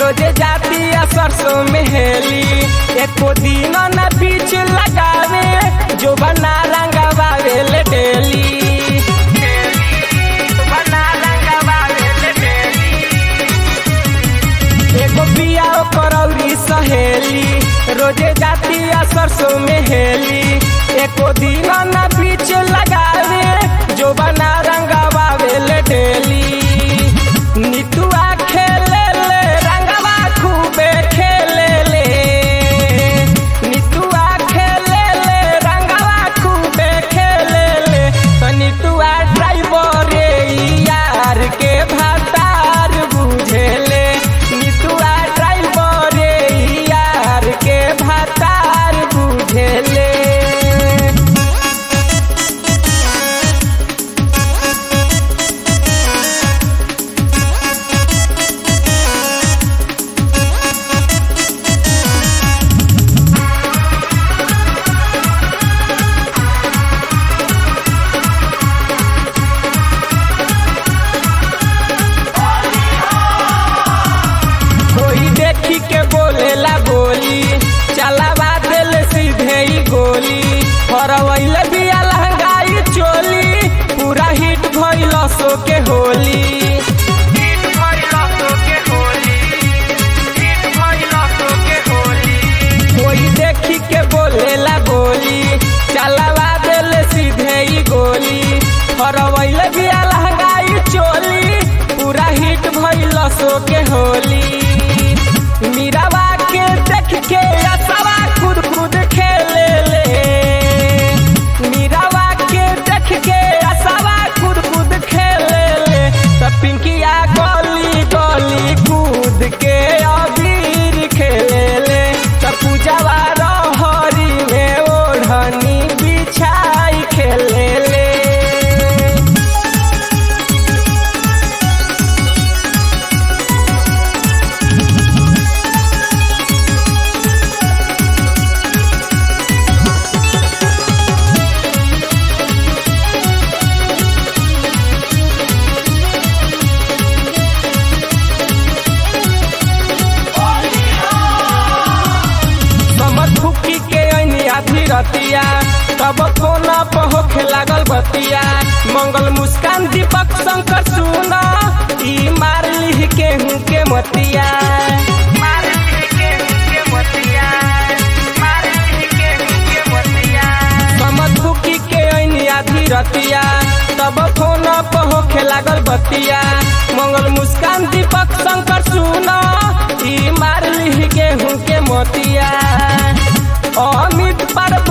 रोजे जाती है सरसों में हेली एको दिन न बीच लगावे जो बना रंगवावे ले डेली बना रंगवावे ले डेली एगो बिया करौरी सहेली रोजे जाती है सरसों में हेली एको दिन न बीच लगावे जो बना रंगवावे ले डेली नितुआ खेले ले रंगवा खूबे खेले ले नितुआ खेले ले रंगवा खूबे खेले ले तो नितुआ ड्राइवर यार के भातार बुझेले नितुआ ड्राइवर यार के भातार बुझेले कोई देखी के बोलेला बोली चलावा दिल सीधे ही गोली हरवैल बिया लहंगाई चोली पूरा हिट भइल सो के होली हिट भइल सो के होली हिट भइल सो के होली कोई देखी के बोलेला बोली चलावा दिल सीधे ही गोली हरवैल बिया लहंगाई चोली पूरा हिट भइल सो के होली मीरावा के देख के असवा खुद खुद खेले ले मीरावा के देख के असवा खुद खुद खेले ले त पिंकिया गली गली कूद के अबीर खेले ले त पूजावा रहरी में ओढ़नी बिछाई खेले ले समझ फुकी के ऐनी आधी रतिया तब कोना पहोखे लागल बतिया मंगल मुस्कान दीपक शंकर सुना ई मार लिह के हूँ के मतिया मार लिह के हूँ के मतिया मार लिह के हूँ के मतिया समझ फुकी के ऐनी आधी रतिया तब कोना पहोखे लागल बतिया मंगल मुस्कान दीपक शंकर सुना ई मार लिह के हूँ के मोतिया अमित पर